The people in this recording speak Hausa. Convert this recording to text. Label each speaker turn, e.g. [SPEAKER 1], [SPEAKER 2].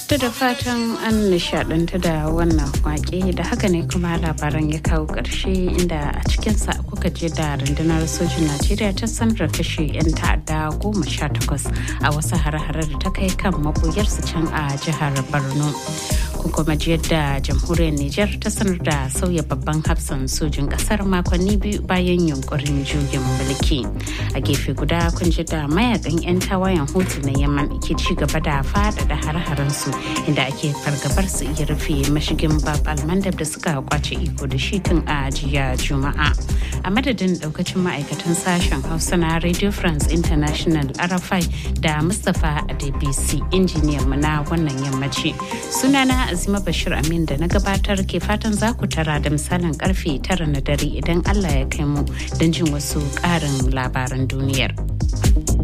[SPEAKER 1] To da fatan an nishaɗanta da wannan waƙe da haka ne kuma labaran ya kawo ƙarshe inda a cikinsa kuka je da rundunar sojin Najeriya ta sanar da kashe 'yan ta'adda goma sha takwas a wasu hare-hare da ta kai kan maɓoyarsu can a jihar Borno. Kun kuma ji yadda jamhuriyar Nijar ta sanar da sauya babban hafsan sojin ƙasar makonni biyu bayan yunkurin juyin mulki. A gefe guda kun ji da mayakan 'yan tawayen hutu na Yaman ke ci gaba da faɗaɗa hare-haren su inda ake fargabar su iya rufe mashigin bab almandab da suka kwace iko da shi tun a jiya juma'a a madadin daukacin ma'aikatan sashen hausa na radio france international arafai da mustapha adebisi injiniyan mu na wannan yammaci sunana azima bashir amin da na gabatar ke fatan za ku tara da misalin karfe tara na dare idan allah ya kai mu don jin wasu ƙarin labaran duniyar.